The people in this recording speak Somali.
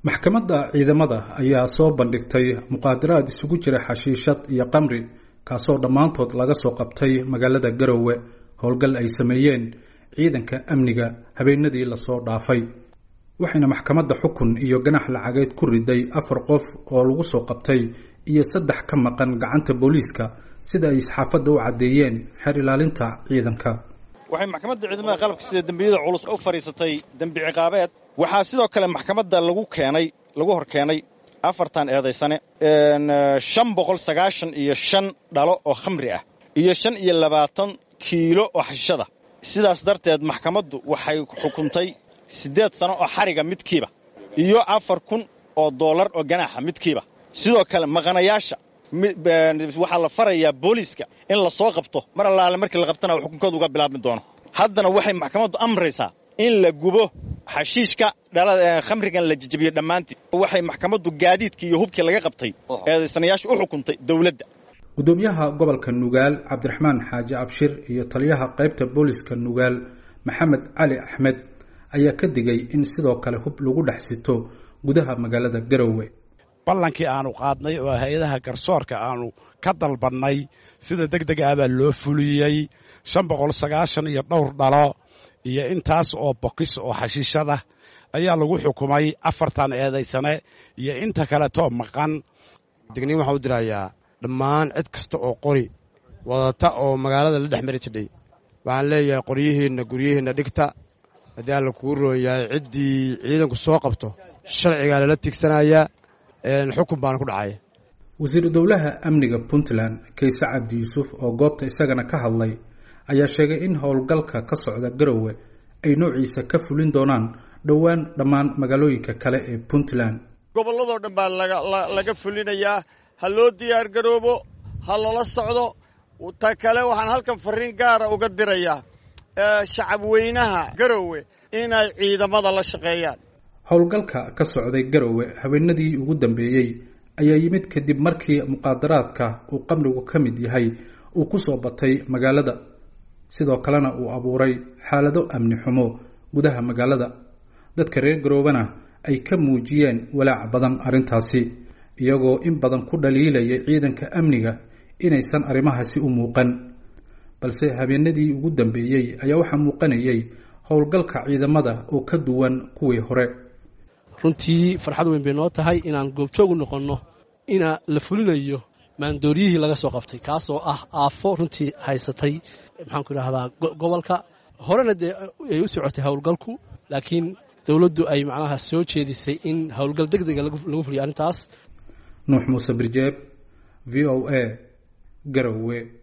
maxkamadda ciidamada ayaa soo bandhigtay muqaadaraad isugu jira xashiishad iyo qamri kaasoo dhammaantood laga soo qabtay magaalada garowe howlgal ay sameeyeen ciidanka amniga habeenadii lasoo dhaafay waxayna maxkamadda xukun iyo ganax lacageed ku riday afar qof oo lagu soo qabtay iyo saddex ka maqan gacanta booliiska sida ay saxaafadda u caddeeyeen xeer ilaalinta ciidanka waxay maxkamadda ciidamada qalabka sida dembiyada culus u fadhiisatay dembi ciqaabeed waxaa sidoo kale maxkamadda lagu keenay lagu hor keenay afartan eedaysane shan boqol sagaashan iyo shan dhalo oo khamri ah iyo shan iyo labaatan kiilo oo xashishada sidaas darteed maxkamaddu waxay xukuntay siddeed sano oo xariga midkiiba iyo afar kun oo dollar oo ganaaxa midkiiba sidoo kale maqanayaasha waxaa la farayaa booliiska in la soo qabto mar allaale markii la qabtana xukunkooda uga bilaabmi doono haddana waxay maxkamaddu amraysaa in la gubo xashiishka dhalada khamrigan la jejebiyo dhammaantii waxay maxkamaddu gaadiidkii iyo hubkii laga qabtay eedaysanayaasha u xukuntay dawladda gudoomiyaha gobolka nugaal cabdiraxmaan xaaji abshir iyo taliyaha qaybta booliska nugaal maxamed cali axmed ayaa ka digay in sidoo kale hub lagu dhex sito gudaha magaalada garowe ballankii aanu qaadnay oo hay-adaha garsoorka aanu ka dalbannay sida deg deg ah baa loo fuliyey shan boqol sagaashan iyo dhowr dhalo iyo intaas oo bokis oo xashiishada ayaa lagu xukumay afartan eedaysane iyo inta kaleetoo maqan digniin waxaan u dirayaa dhammaan cid kasta oo qori wadata oo magaalada la dhex mari jidhay waxaan leeyahay qoryihiinna guryihiinna dhigta haddii alla kuu roon yahay ciddii ciidanku soo qabto sharcigaa lala tigsanayaa xukun baana ku dhacaya wasiiru dowlaha amniga puntland kayse cabdi yuusuf oo goobta isagana ka hadlay ayaa sheegay in howlgalka ka socda garowe ay noociisa ka fulin doonaan dhowaan dhammaan magaalooyinka kale ee puntland gobolladoo dhan baa laga fulinayaa ha loo diyaar garoobo ha lala socdo ta kale waxaan halkan farriin gaara uga dirayaa shacabweynaha garowe inay ciidamada la shaqeeyaan howlgalka ka socday garowe habeenadii ugu dambeeyey ayaa yimid kadib markii muqaadaraadka uu qamrigu ka mid yahay uu ku soo batay magaalada sidoo kalena uu abuuray xaalado amni xumo gudaha magaalada dadka reer garoobena ay ka muujiyeen walaac badan arrintaasi iyagoo in badan ku dhaliilayay ciidanka amniga inaysan arrimahaasi u muuqan balse habeenadii ugu dambeeyey ayaa waxaa muuqanayay howlgalka ciidamada oo ka duwan kuwii hore runtii farxad weyn bay noo tahay inaan goobjoogu noqonno ina la fulinayo maandooryihii laga soo qabtay kaasoo ah aafo runtii haysatay maxaanku idhahdaa gobolka horena dee ay u socotay howlgalku laakiin dowladdu ay macnaha soo jeedisay in howlgal deg dega lagu fuliyo arrintaas nuux muuse birjeeb v o a garowe